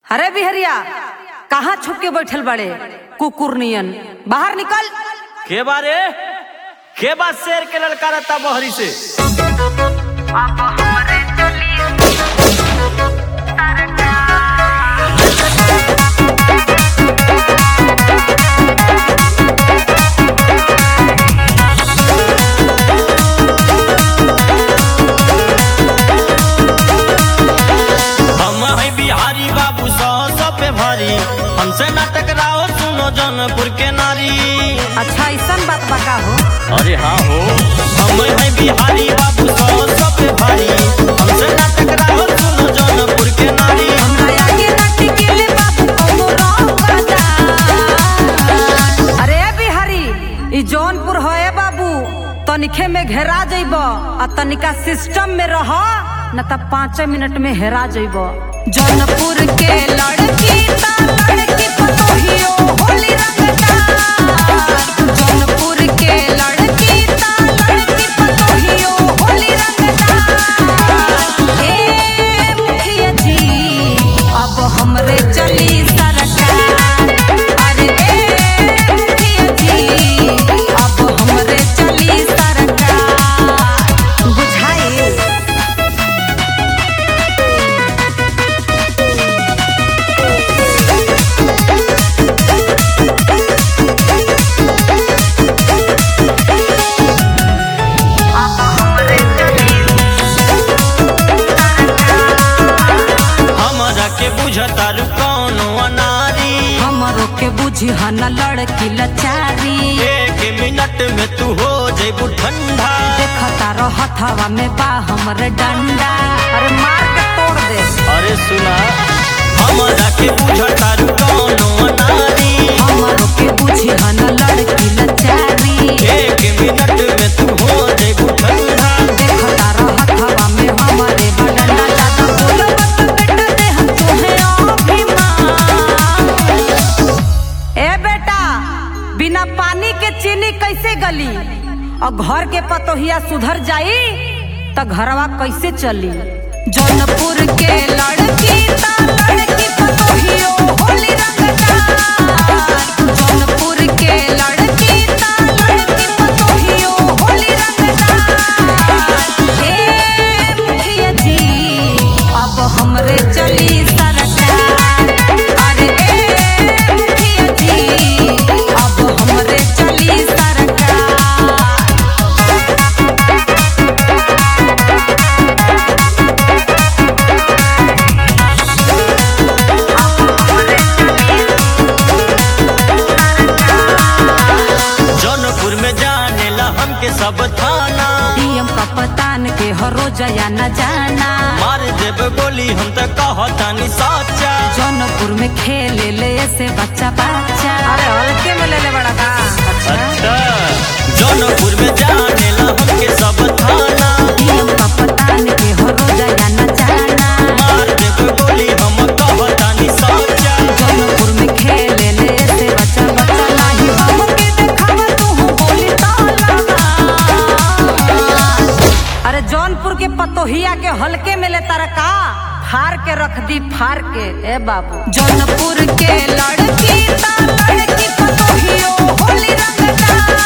अरे बिहरिया कहाँ छुप के बैठल बड़े कुकुर नियन बाहर निकल के बारे के बा शेर के लड़का रहता बहरी से हम है बिहारी बाबू सौ सौ पे भारी हमसे ना टकराओ सुनो जौनपुर के नारी अच्छा ऐसा बात बका हो अरे हाँ हो हम है बिहारी बाबू सौ सौ पे भारी हमसे ना टकराओ सुनो जौनपुर के नारी हमरा आगे ना टिकेले बाबू कौनो रंग बाजा। अरे बिहारी ई जौनपुर है बाबू तनिखे में घेरा जइब आ तनिका सिस्टम में रह न त पाँच मिनट में हेरा जइब जौनपुर के लड़की ता लड़की पतोहियो होली रंगदार जौनपुर के लड़की ता लड़की पतोहियो होली रंगदार ए मुखिया जी अब हमरे चली सरकार अरे ए मुखिया जी अब हमरे चली सरकार बुझाई हमरा के बुझतारू कौनो अनारी हमरो के बुझी हन लड़की लचारी एक मिनट में तू हो जेबू ठंडा देखता रहत हवा में बा हमरे डंडा अरे मार के तोड़ दे अरे सुना हमरा के बुझतारू कौनो अनारी हमरो के बुझी हन लड़की लचारी एक मिनट में तू हो जेबू ठंडा देखता रहत हवा में हमरे बा डंडा ज्यादा बोलबा त बेटा दे हम तोहे अभिमान ए बेटा बिना पानी के चीनी कैसे गली और घर के पतोहिया सुधर जाई त घरवा कैसे चली जौनपुर के लड़की ता लड़की पतोहियो होली रंगदार जौनपुर के लड़की ता लड़की पतोहियो होली रंगदार ए मुखिया जी अब हमरे चली सरकार अरे ए मुखिया जी अब हमरे चली सरकार जौनपुर में जाने ला हमके सब थाना डीएम का पतान के हरो जया न जाना मार देब गोली हम तो कहतानी साचा जौनपुर में खेले ले से बच्चा बच्चा अरे हल्के में ले ले बड़ा का अच्छा जौनपुर में जाने ला हमके सब थाना डीएम का पतान के हरो जया न जाना मार देब गोली हम कहतानी साचा जौनपुर में खेले ले से बच्चा बच्चा नाही हमके देखावा तू बोली ताला अरे जौनपुर के पतोहिया के हल्के में ले तरका फार के रख दी फार के ए बाबू जौनपुर के लड़की ता लड़की पतोहियो होली रंगदार